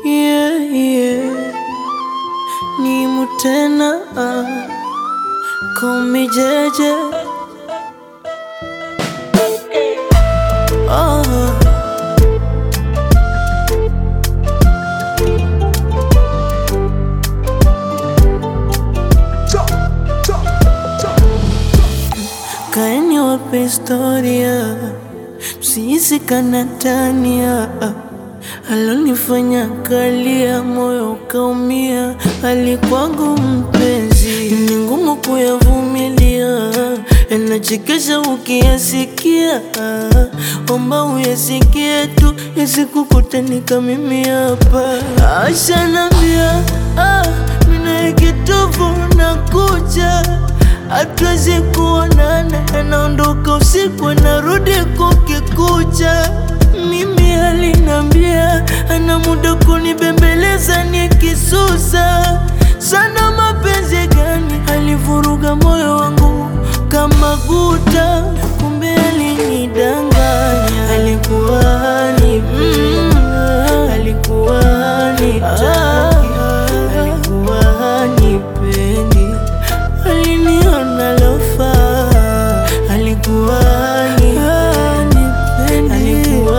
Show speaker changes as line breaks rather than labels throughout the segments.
yeah, yeah. Ni mutena ah. Call me Jeje oh. Kaeni wape historia, msihisi kanatania. Alonifanya kalia, moyo ukaumia, alikwangu mpenzi, ni ngumu kuyavumilia, yanachekesha ukiyasikia. Omba uyasikie tu, yasikukutanika mimi hapa. Ashanambia ah, mina kitovu na kuja hatuwezi kuonana, anaondoka usiku anarudi kukikucha. Mimi alinambia ana muda kunibembeleza nikisusa sana. Mapenzi gani alivuruga moyo wangu kama guta, kumbe alinidanganya. Alikuwa ni mm, alikuwa ni taki, alikuwa nipendi aliniona lofa, alikuwa ni alikuwa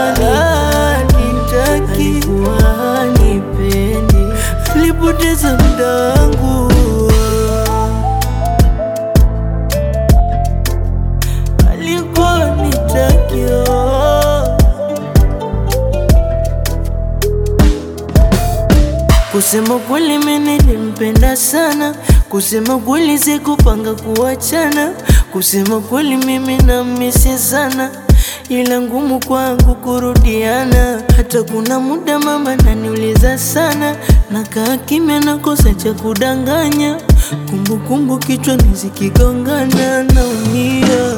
nitaki, alikuwa nipendi, alipoteza muda wangu, alikuwa nitaki oh. Kusema kweli mimi nilimpenda sana, kusema kweli sikupanga kuachana, kusema kweli mimi namisi sana, ila ngumu kwangu kurudiana. Hata kuna muda mama naniuliza sana, nakaa kimya, nakosa cha kudanganya, kumbukumbu kichwani zikigongana, naumia.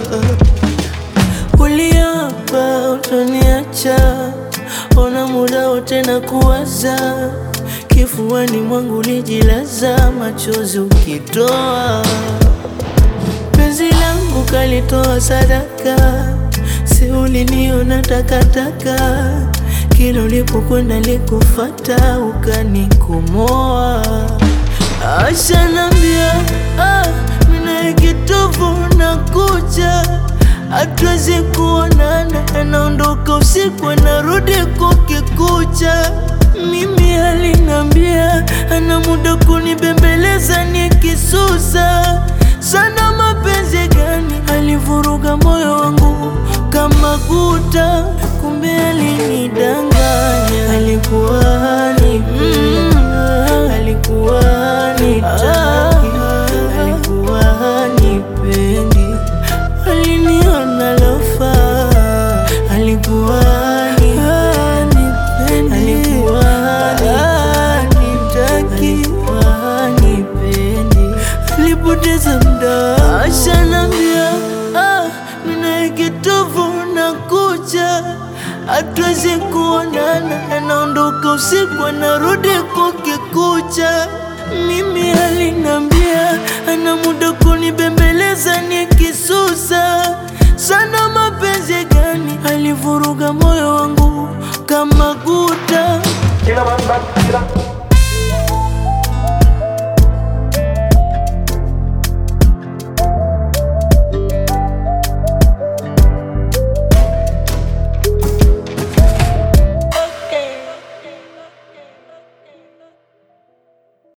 Uliapa utaniacha, ona muda wote na kuwaza kifuani mwangu lijilaza, machozi ukitoa, penzi langu kalitoa sadaka, si uliniona takataka, kila ulipokwenda likufata, ukanikomoa. Ashanambia ah, mina kitovu na kucha hatuwezi kuonana, anaondoka usiku anarudi kukikucha. Mimi alinambia ana muda kunibembeleza nikisusa sana. Mapenzi gani alivuruga moyo wangu kama guta, kumbe alinidanganya. Alikuwa ni mm, alikuwa ni taki, alikuwa nipendi, aliniona lofa, alikuwa ni alikuwa nitaki, alikuwa nipendi, alipoteza muda. Ashanambia ah, mina kitovu na kucha, hatuwezi kuonana, anaondoka usiku anarudi kukikucha. Mimi alinambia ana muda kunibembeleza nikisusa sana. Mapenzi gani alivuruga moyo wangu kama guta
Killer man back, killer.